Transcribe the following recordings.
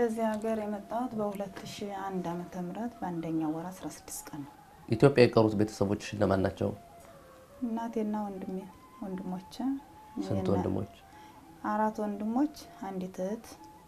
ወደዚህ ሀገር የመጣሁት በ2001 ዓመተ ምህረት በአንደኛው ወር 16 ቀን ነው። ኢትዮጵያ የቀሩት ቤተሰቦች እነማን ናቸው? እናቴና ወንድሜ ወንድሞቼ ስንት የእና- ወንድሞች? አራት ወንድሞች፣ አንዲት እህት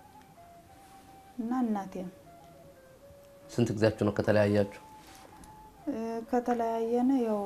እና እናቴ። ስንት ጊዜያችሁ ነው ከተለያያችሁ? እ፣ ከተለያየን ያው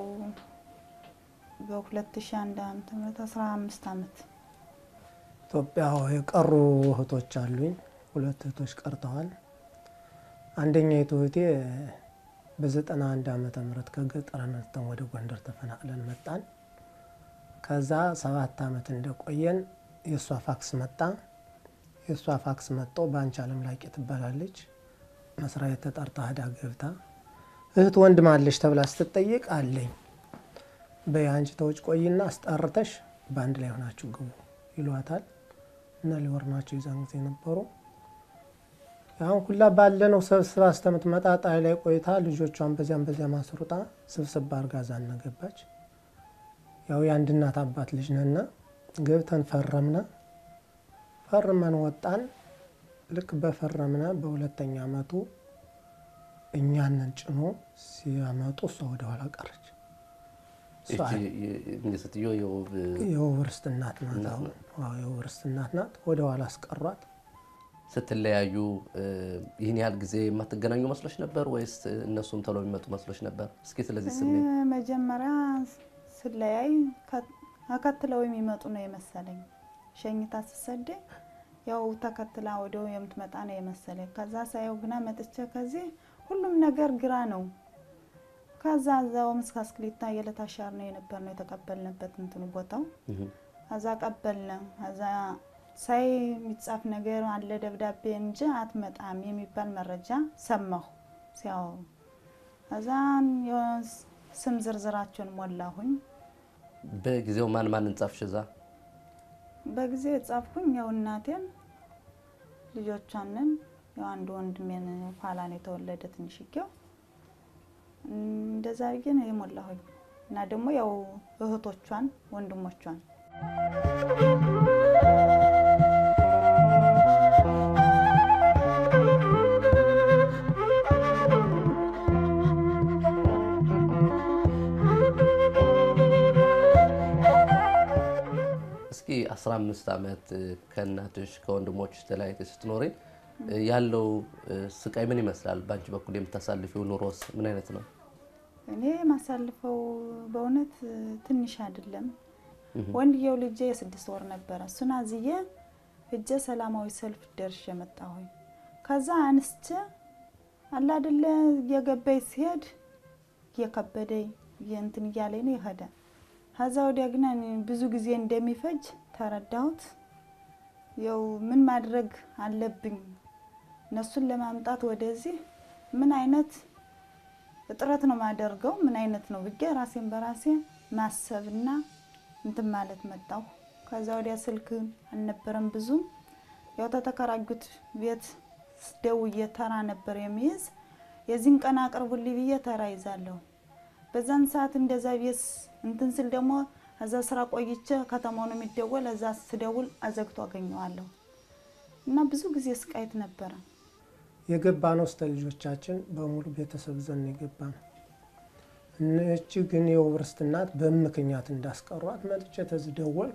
በ2001 ዓመተ ምህረት 15 ዓመት ኢትዮጵያ የቀሩ እህቶች አሉኝ። ሁለት እህቶች ቀርተዋል። አንደኛይቱ እህቴ በዘጠና አንድ ዓመተ ምህረት ከገጠር ነስተን ወደ ጎንደር ተፈናቅለን መጣን። ከዛ ሰባት ዓመት እንደቆየን የእሷ ፋክስ መጣ። የእሷ ፋክስ መጥቶ በአንቺ አለም ላቄ ትባላለች መስሪያ ቤት ተጠርታ ሄዳ ገብታ እህት ወንድም አለሽ ተብላ ስትጠይቅ አለኝ በይ አንቺ ተውጭ ቆይና አስጠርተሽ በአንድ ላይ ሆናችሁ ግቡ ይሏታል። እና ሊወር ናቸው የዛን ጊዜ ነበሩ። አሁን ሁላ ባለነው ሰብስባ እስከምትመጣ ጣይ ላይ ቆይታ ልጆቿን በዚያም በዚያ ማስሩጣ ስብስብ አርጋ ዛና ገባች። ያው የአንድ እናት አባት ልጅ ነና ገብተን ፈረምነ። ፈርመን ወጣን። ልክ በፈረምነ በሁለተኛ አመቱ እኛንን ጭኖ ሲያመጡ እሷ ወደኋላ ቀረች። እሷ ይቺ እንግዲህ ስትዮ የውብ የውብ ርስት እናት ናት። እናት አሁን አዎ የውብ ርስት እናት ናት። ወደ ኋላ አስቀሯት። ስትለያዩ እ፣ ይህን ያህል ጊዜ የማትገናኙ መስሎች ነበር ወይስ እነሱም ቶሎ የሚመጡ መስሎች ነበር? እስኪ ስለዚህ ስሜት እኔ መጀመሪያ ስለያይ ተከትለው የሚመጡ ነው የመሰለኝ። ሸኝታ ስሰደኝ ያው ተከትላ ወዲያው የምትመጣ ነው የመሰለኝ። ከዛ ሳየው ግና መጥቼ ከዚህ ሁሉም ነገር ግራ ነው። ከዛ እዛው ምስክ አስክሊታ የለታሻር ነው የነበር ነው የተቀበልንበት እንትኑ ቦታው እህ፣ ከዛ ቀበልነ ከዛ ሳይ የሚጻፍ ነገር አለ ደብዳቤ እንጂ አትመጣም የሚባል መረጃ ሰማሁ ሲያወሩ። ከዛ ስም ዝርዝራቸውን ሞላሁኝ። በጊዜው ማን ማን እንጻፍሽ እዛ? በጊዜ የጻፍኩኝ ያው እናቴን፣ ልጆቿንን፣ ያው አንድ ወንድሜን ኋላ ነው የተወለደ ትንሽጌው እንደዛ አድርጌ ነው የሞላሁኝ እና ደግሞ ያው እህቶቿን ወንድሞቿን እስኪ 15 ዓመት እ፣ ከእናትሽ ከወንድሞች ተለያይተሽ ስትኖሪ እ፣ ያለው እ፣ ስቃይ ምን ይመስላል? በአንቺ በኩል የምታሳልፊው ኑሮስ ምን አይነት ነው? እኔ የማሳልፈው በእውነት ትንሽ አይደለም። ወንድየው ልጄ የስድስት ወር ነበረ። እሱን አዝዬ እጀ ሰላማዊ ሰልፍ ደርሼ መጣሁኝ። ከዛ አንስቼ አላ አይደለ እየገባኝ ሲሄድ እየከበደኝ እንትን እያለኝ ነው ይሄደ። ከዛ ወዲያ ግን እኔ ብዙ ጊዜ እንደሚፈጅ ተረዳሁት። ያው ምን ማድረግ አለብኝ እነሱን ለማምጣት ወደዚህ ምን አይነት እጥረት ነው ማደርገው ምን አይነት ነው ብዬ ራሴን በራሴ ማሰብና እንትን ማለት መጣሁ። ከዛ ወዲያ ስልክ አልነበረም ብዙም ያው ተተከራዩት ቤት ደውዬ ተራ ነበር የሚይዝ የዚህን ቀን አቅርቡልኝ ብዬ ተራ ይዛለሁ። በዛን ሰዓት እንደዛ ቤት እንትን ስል ደግሞ እዛ ስራ ቆይቼ ከተማው ነው የሚደወል እዛ ስደውል አዘግቶ አገኘዋለሁ እና ብዙ ጊዜ ስቃይት ነበረ። የገባ ነው ስተ ልጆቻችን በሙሉ ቤተሰብ ዘን የገባ ነው። እነቺ ግን የውብ ርስት እናት በምክንያት እንዳስቀሯት መጥቼ ተዝደወል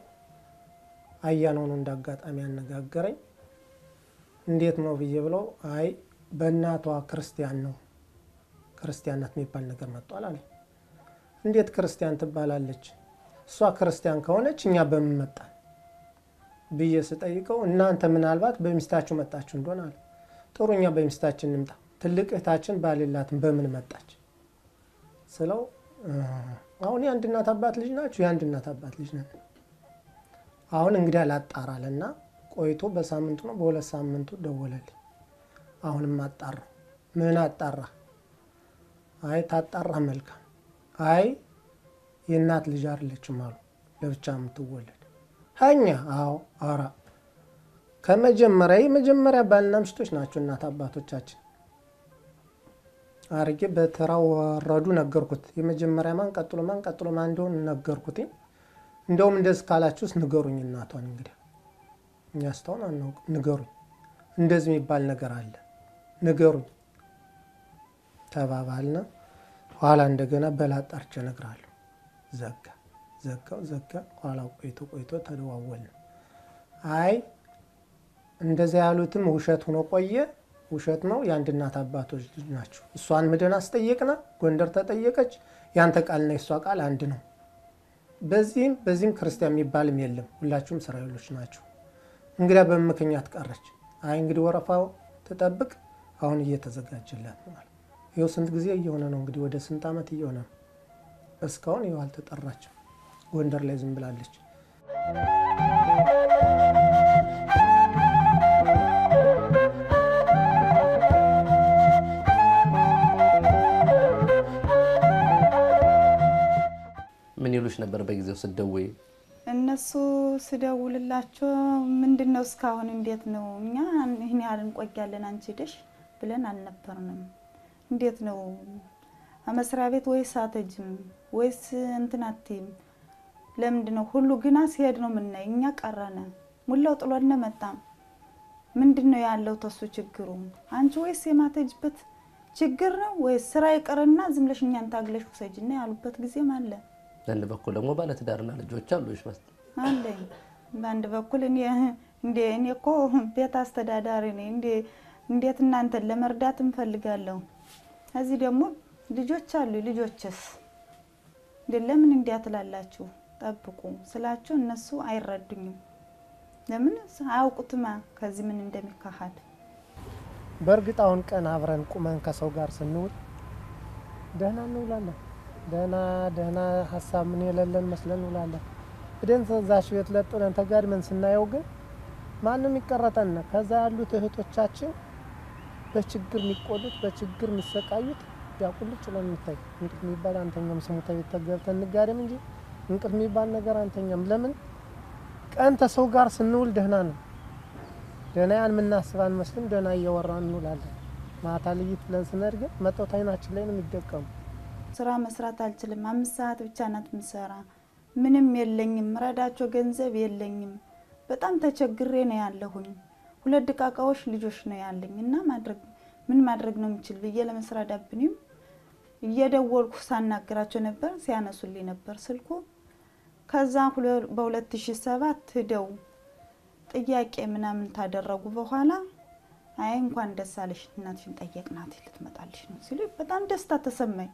አያነው ነው እንዳጋጣሚ ያነጋገረኝ። እንዴት ነው ብዬ ብለው አይ በእናቷ ክርስቲያን ነው ክርስቲያን ናት የሚባል ነገር መጥቷል አለ። እንዴት ክርስቲያን ትባላለች? እሷ ክርስቲያን ከሆነች እኛ በምን መጣን ብዬ ስጠይቀው እናንተ ምናልባት በሚስታችሁ መጣችሁ እንደሆነ አለ። ጥሩ እኛ በሚስታችን እንምጣ። ትልቅ እህታችን ባሌላትን በምን መጣች ስለው እ፣ አሁን የአንድ እናት አባት ልጅ ናችሁ? የአንድ እናት አባት ልጅ ነን። አሁን እንግዲህ አላጣራልና ቆይቶ በሳምንቱ ነው በሁለት ሳምንቱ ደወለልኝ። አሁንም አጣራ። ምን አጣራ? አይ ታጣራ መልካም። አይ የእናት ልጅ አይደለችም አሉ ለብቻ የምትወለድ ሀኛ። አዎ አራ ከመጀመሪያ የመጀመሪያ ባልና ሚስቶች ናቸው እናት አባቶቻችን አርጌ በተራ ወረዱ ነገርኩት። የመጀመሪያ ማን ቀጥሎ ማን ቀጥሎ ማን እንደሆን ነገርኩት። እንደውም እንደዚህ ካላችሁስ ንገሩኝ እናቷን እንግዲህ እኛ እስካሁን አናውቅም፣ ንገሩኝ እንደዚህ የሚባል ነገር አለ ንገሩኝ ተባባልነ። ኋላ እንደገና በላጣርቼ እነግርሃለሁ። ዘጋ ዘጋው ዘጋ። ኋላ ቆይቶ ቆይቶ ተደዋወልን። አይ እንደዚያ ያሉትም ውሸት ሆኖ ቆየ። ውሸት ነው። የአንድ እናት አባቶች ልጅ ናቸው። እሷን ምደን አስጠየቅና ጎንደር ተጠየቀች። ያንተ ቃልና የእሷ ቃል አንድ ነው። በዚህም በዚህም ክርስቲያን የሚባልም የለም። ሁላችሁም እስራኤሎች ናቸው። እንግዲያ በምን ምክንያት ቀረች? አይ እንግዲህ ወረፋው ትጠብቅ፣ አሁን እየተዘጋጀላት ነው ማለት ይኸው ስንት ጊዜ እየሆነ ነው እንግዲህ ወደ ስንት ዓመት እየሆነ ነው። እስካሁን ይኸው አልተጠራችም። ጎንደር ላይ ዝም ብላለች። ምን ይሉሽ ነበር በጊዜው ስትደውይ? እነሱ ስደውልላቸው ምንድን ነው እስካሁን እንዴት ነው እኛ ይህን ያህል እንቆያለን አንቺ ሄደሽ ብለን አልነበርንም። እንዴት ነው መስሪያ ቤት ወይስ አትሄጂም ወይስ እንትን አትይም? ለምንድን ነው ሁሉ ግና ሲሄድ ነው የምናይ። እኛ ቀረነ ሙላው ጥሎነ መጣም። ምንድን ነው ያለው ተሱ ችግሩ አንቺ ወይስ የማትሄጂበት ችግር ነው ወይስ ስራ ይቅርና ዝም ብለሽ እኛን ታግለሽ ውሰጂና ያሉበት ጊዜም አለ በአንድ በኩል ደግሞ ባለትዳርና ልጆች አሉሽ መስ አለኝ በአንድ በኩል እኔ እንዴ እኔ እኮ ቤት አስተዳዳሪ ነኝ። እንዴ እንዴት እናንተን ለመርዳት እንፈልጋለሁ። እዚህ ደግሞ ልጆች አሉ። ልጆችስ እንዴ ለምን እንዲያ ትላላችሁ? ጠብቁ ስላቸው እነሱ አይረዱኝም። ለምን አያውቁትማ ከዚህ ምን እንደሚካሄድ። በእርግጥ አሁን ቀን አብረን ቁመን ከሰው ጋር ስንውል ደህና እንውላለን። ደህና ደህና ሀሳብ ምን የሌለን መስለን እንውላለን። ብደን ተዛሽ ቤት ለጥለን ተጋድመን ስናየው ግን ማንም ይቀረጠን። ከዛ ያሉት እህቶቻችን በችግር የሚቆሉት በችግር የሚሰቃዩት ያቁልጭ ነው የሚታይ። እንቅልፍ የሚባል አንተኛም። ስሙ ተቤት ተገብተን እንጋደም እንጂ እንቅልፍ የሚባል ነገር አንተኛም። ለምን ቀን ተሰው ጋር ስንውል ደህና ነው። ደህና ያን የምናስብ አንመስልም። ደህና እያወራን እንውላለን። ማታ ልይት ብለን ስንሄድ ግን መጠውት አይናችን ላይ ነው የሚደቀሙ። ስራ መስራት አልችልም። አምስት ሰዓት ብቻ ናት ምሰራ። ምንም የለኝም፣ ረዳቸው ገንዘብ የለኝም። በጣም ተቸግሬ ነው ያለሁኝ። ሁለት ድቃቃዎች ልጆች ነው ያለኝ እና ማድረግ ምን ማድረግ ነው የምችል ብዬ ለመስራት ዳብኒም እየደወልኩ ሳናግራቸው ነበር፣ ሲያነሱልኝ ነበር ስልኩ። ከዛ በሁለት ሺ ሰባት ሂደው ጥያቄ ምናምን ታደረጉ በኋላ አይ እንኳን ደስ አለሽ እናትሽን ጠየቅናት ልትመጣልሽ ነው ሲሉ በጣም ደስታ ተሰማኝ።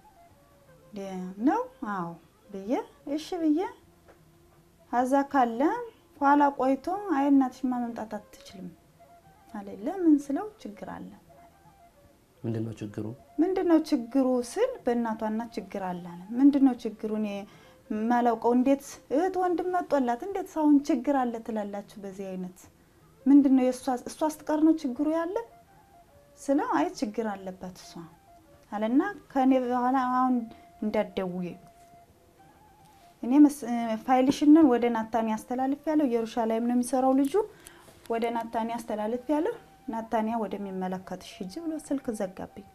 ነው አዎ ብዬ እሺ ብዬ አዛ ካለ ኋላ ቆይቶ አይ እናትሽማ መምጣት አትችልም አለ። ለምን ስለው ችግር አለ። ምንድን ነው ችግሩ? ምንድን ነው ችግሩ ስል በእናቷ እናት ችግር አለ አለ። ምንድን ነው ችግሩ? እኔ የማላውቀው እንዴት እህት ወንድም መጦላት እንዴት ሳሁን ችግር አለ ትላላችሁ? በዚህ አይነት ምንድን ነው እሷ ስትቀር ነው ችግሩ ያለ ስለው አይ ችግር አለባት እሷ አለና ከእኔ በኋላ አሁን እንዳትደውይ እኔ ፋይልሽንን ወደ ናታኒ አስተላልፍ ያለው ኢየሩሻሌም ነው የሚሰራው ልጁ ወደ ናታኒ አስተላልፍ ያለው ናታኒያ ወደሚመለከትሽ ሂጂ ብሎ ስልክ ዘጋብኝ።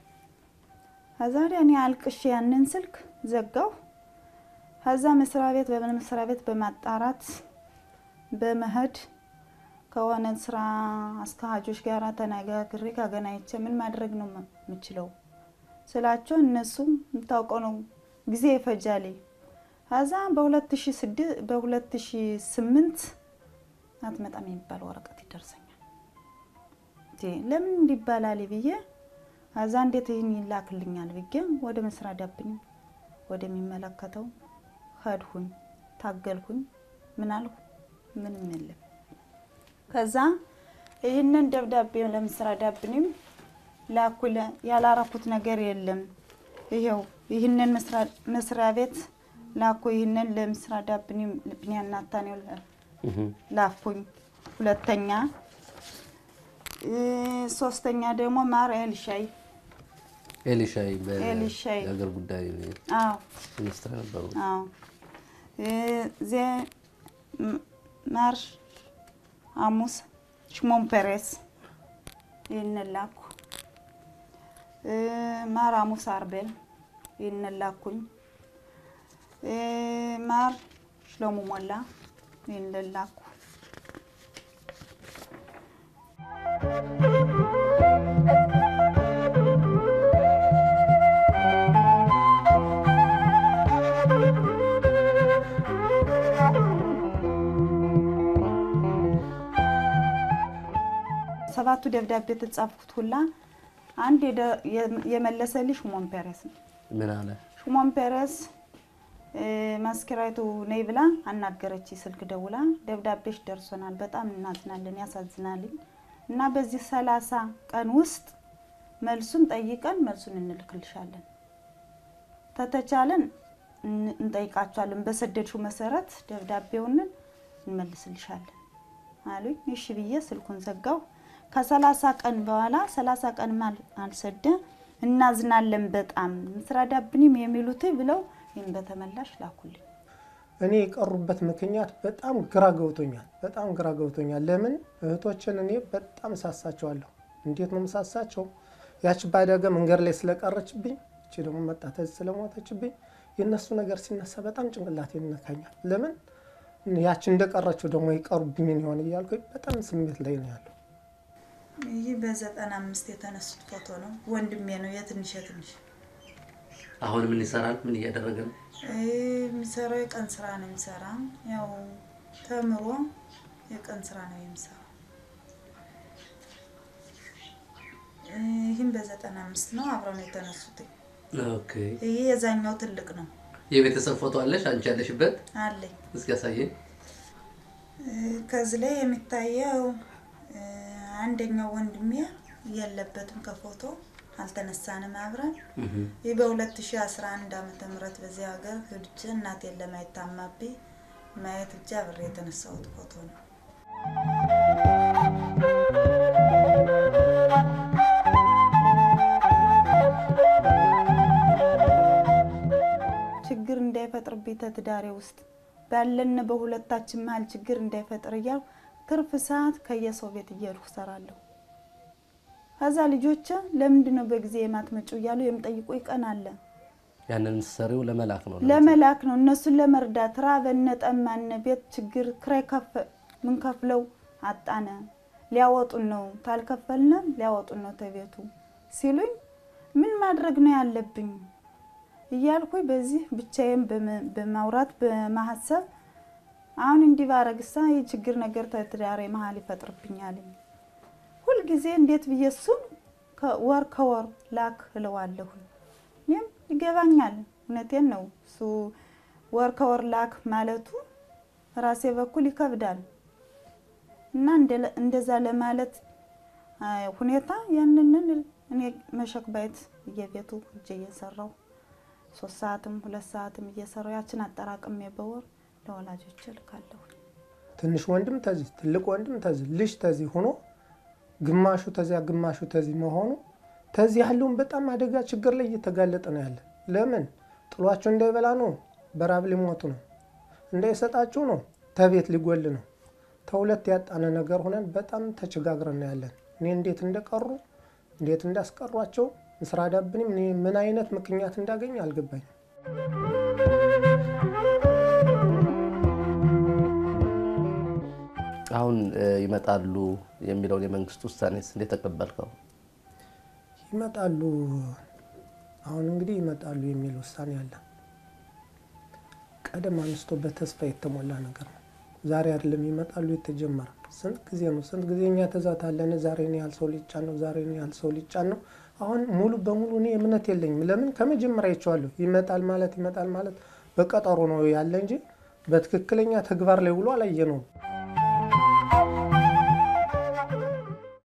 ከዛ ወዲያ እኔ አልቅሽ ያንን ስልክ ዘጋው። ከዛ መስሪያ ቤት በመስሪያ ቤት በማጣራት በመሄድ ከሆነ ስራ አስኪያጆች ጋር ተነጋግሬ ካገናኝቼ ምን ማድረግ ነው የምችለው ስላቸው እነሱ የምታውቀው ነው ጊዜ ይፈጃል። ከዛ በ2008 አትመጣም የሚባል ወረቀት ይደርሰኛል። ለምን እንዲባላል ብዬ ከዛ እንዴት ይህን ይላክልኛል ብዬ ወደ መስሪያ ዳብኝ ወደሚመለከተው ሄድሁኝ፣ ታገልሁኝ። ምን አልሁ? ምንም የለም። ከዛ ይህንን ደብዳቤ ለመስሪያ ዳብኝም ላኩለ ያላረኩት ነገር የለም። ይሄው ይህንን መስሪያ ቤት ላኩ። ይህንን ለመስሪያ ዳብኒ ብንያና ታኔው ላኩኝ። ሁለተኛ ሶስተኛ ደግሞ ማር ኤልሻይ ኤሊሻይ ኤሊሻይ በሀገር ጉዳይ አዎ ሚኒስትር ነበሩ። አዎ ዜ ማር አሙስ ሽሞን ፔሬስ ይህንን ላኩ። ማር አሙስ አርቤል ይህንን ላኩኝ። ማር ሽሎሙ ሞላ ይህንን ላኩ። ሰባቱ ደብዳቤ የተጻፍኩት ሁላ አንድ የደ- የ- የመለሰልኝ ሽሞን ፔሬስ ነው። ምን አለ? ሽሞን ፔሬስ እ፣ መስኪራይቱ ነይ ብላ አናገረች። ስልክ ደውላ ደብዳቤሽ ደርሶናል፣ በጣም እናዝናለን፣ ያሳዝናልኝ እና በዚህ ሰላሳ ቀን ውስጥ መልሱን ጠይቀን መልሱን እንልክልሻለን፣ ተተቻለን እን- እንጠይቃቸዋለን፣ በሰደድሽው መሰረት ደብዳቤውን እንመልስልሻለን አሉኝ። እሺ ብዬ ስልኩን ዘጋው። ከሰላሳ ቀን በኋላ ሰላሳ ቀን አልሰደ እናዝናለን በጣም ምስራ ዳብኒም የሚሉት ብለው ይህን በተመላሽ ላኩልኝ። እኔ የቀሩበት ምክንያት በጣም ግራ ገብቶኛል። በጣም ግራ ገብቶኛል። ለምን እህቶችን እኔ በጣም እሳሳቸዋለሁ። እንዴት ነው የምሳሳቸው? ያች ባደገ መንገድ ላይ ስለቀረችብኝ፣ እቺ ደግሞ መጣተዝ ስለሞተችብኝ የእነሱ ነገር ሲነሳ በጣም ጭንቅላት ይነካኛል። ለምን ያች እንደቀረችው ደግሞ ይቀሩብኝን ይሆን እያልኩ በጣም ስሜት ላይ ነው ያለው። ይህ በዘጠና አምስት የተነሱት ፎቶ ነው። ወንድሜ ነው የትንሽ የትንሽ አሁን ምን ይሰራል? ምን እያደረገ ነው? የሚሰራው የቀን ስራ ነው የሚሰራ ያው ተምሮ የቀን ስራ ነው የሚሰራው። ይህም በዘጠና አምስት ነው አብረው ነው የተነሱት። ኦኬ። ይህ የዛኛው ትልቅ ነው የቤተሰብ ፎቶ አለሽ? አንቺ ያለሽበት አለኝ። እስኪ ያሳየኝ። ከዚህ ላይ የሚታየው እ፣ አንደኛው ወንድሜ የለበትም ከፎቶ አልተነሳንም አብረን። ይህ በ2011 ዓመተ ምህረት በዚህ ሀገር ሂጅ እናቴን ለማየት ታማብኝ ማየት ብቻ አብሬ የተነሳሁት ፎቶ ነው። ችግር እንዳይፈጥርብኝ ተትዳሬ ውስጥ ባለን በሁለታችን መሀል ችግር እንዳይፈጥር እያልኩ ትርፍ ሰዓት ከየሰው ቤት እየሄድኩ እሰራለሁ። ከዛ ልጆች ለምንድን ነው በጊዜ የማትመጪው እያሉ የሚጠይቁ ቀን አለ። ያንን ሰሪው ለመላክ ነው። ለመላክ ነው እነሱን ለመርዳት ራበነ፣ ጠማነ፣ ቤት ችግር ክራይ ከፍ ምንከፍለው አጣነ፣ ሊያወጡን ነው ታልከፈልነ ሊያወጡን ነው ተቤቱ ሲሉኝ ምን ማድረግ ነው ያለብኝ እያልኩኝ በዚህ ብቻዬን በመ- በማውራት በማሀሰብ አሁን እንዲህ ባረግሳ ይህ ችግር ነገር ተትዳሬ መሀል ይፈጥርብኛል። ሁልጊዜ እንዴት ብዬ እሱን ከወር ከወር ላክ እለዋለሁ። እኔም ይገባኛል፣ እውነቴን ነው። እሱ ወር ከወር ላክ ማለቱ ራሴ በኩል ይከብዳል እና እንደ- እንደዛ ለማለት አ፣ ሁኔታ ያንንን እኔ መሸክ ባይት እየቤቱ እጄ እየሰራው ሶስት ሰዓትም ሁለት ሰዓትም እየሰራው ያችን አጠራቅሜ በወር ለወላጆች እልካለሁ። ትንሽ ወንድም ተዚህ ትልቅ ወንድም ተዚህ ልጅ ተዚህ ሆኖ ግማሹ ተዚያ ግማሹ ተዚህ መሆኑ ተዚህ ያለውን በጣም አደጋ ችግር ላይ እየተጋለጠ ነው ያለ። ለምን ጥሏቸው እንዳይበላ ነው፣ በራብ ሊሞቱ ነው፣ እንዳይሰጣችሁ ነው፣ ተቤት ሊጎል ነው። ተሁለት ያጣነ ነገር ሆነን በጣም ተቸጋግረን ነው ያለን። እኔ እንዴት እንደቀሩ እንዴት እንዳስቀሯቸው ምስራ ዳብንም እኔ ምን አይነት ምክንያት እንዳገኝ አልገባኝም። አሁን እ፣ ይመጣሉ የሚለውን የመንግስት ውሳኔስ እንዴት ተቀበልከው? ይመጣሉ አሁን እንግዲህ ይመጣሉ የሚል ውሳኔ አለ። ቀደም አንስቶ በተስፋ የተሞላ ነገር ነው። ዛሬ አይደለም ይመጣሉ የተጀመረ ስንት ጊዜ ነው? ስንት ጊዜ እኛ ተዛታለን። ዛሬ ነው ያህል ሰው ሊጫን ነው፣ ዛሬ ነው ያህል ሰው ሊጫን ነው። አሁን ሙሉ በሙሉ እኔ እምነት የለኝም። ለምን ከመጀመሪያ ይቸዋለሁ። ይመጣል ማለት ይመጣል ማለት በቀጠሮ ነው ያለ እንጂ በትክክለኛ ተግባር ላይ ውሎ አላየ ነው።